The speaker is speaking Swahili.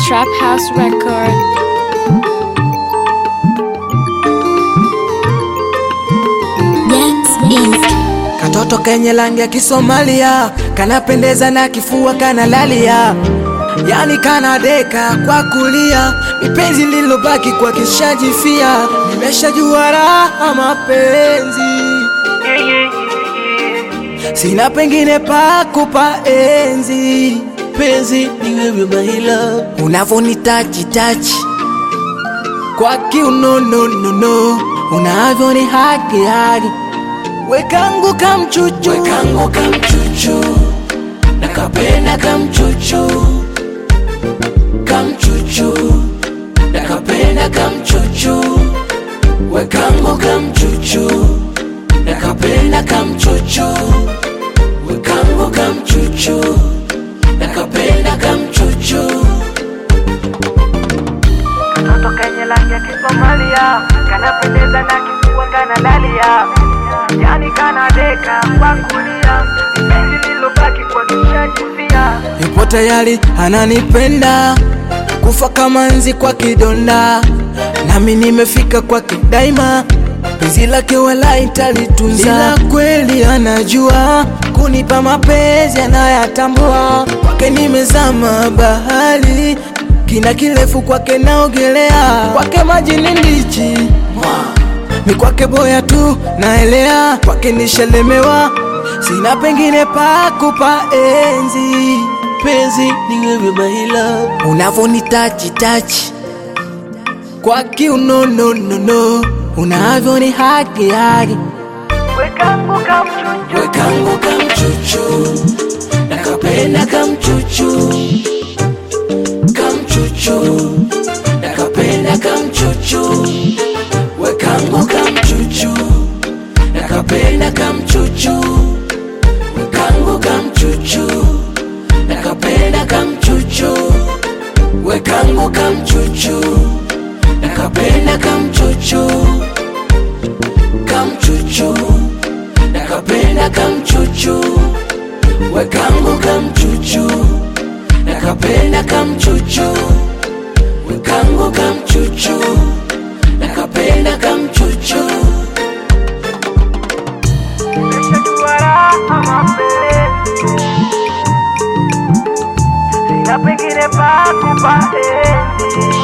Trap House Record. Katoto kenye rangi ya Kisomalia kanapendeza na kifua kanalalia, yani kanadeka kwa kulia, mipenzi lilobaki kwa kishajifia, nimeshajua raha mapenzi, sina pengine pa kupa enzi, penzi ni wewe my love, unavonitachi tachi kwa kiunononono, unavyoni haki haki wekangu kamchuchu wekangu kamchuchu nakapenda kamchuchu kamchuchu nakapenda kamchuchu wekangu kamchuchu nakapenda kamchuchu wekangu kamchuchu nakapenda kamchuchu Katoto kenye rangi ya Kisomalia kanapendeza na kifua kanalalia, yani kanadeka kwa kulia, penzi lilobaki kwa kishajifia. yupo tayari ananipenda kufa kama nzi kwa kidonda, nami nimefika kwake daima, penzi lake wala italitunza, ila kweli anajua kunipa mapenzi anayatambua, kwake nimezama bahari kina kirefu kwake naogelea, kwake maji ni ndichi mi kwake boya tu naelea, kwake nishalemewa, sina pengine pa kupa enzi. Penzi ni wewe my love, unavonitachi tachi kwa kiunononono, unavyoni haki haki Wekangu kamchuchu wekangu kamchuchu nakapenda kamchuchu kamchuchu nakapenda kamchuchu wekangu kamchuchu nakapenda kamchuchu wekangu kamchuchu nakapenda kamchuchu wekangu kamchuchu nakapenda kamchuchu kamchuchu nakapenda kamchuchu wekangu kamchuchu nakapenda kamchuchu wekangu kamchuchu nakapenda kamchuchu nimeshajua raha mapenzi, sina pengine pa kupa enzi.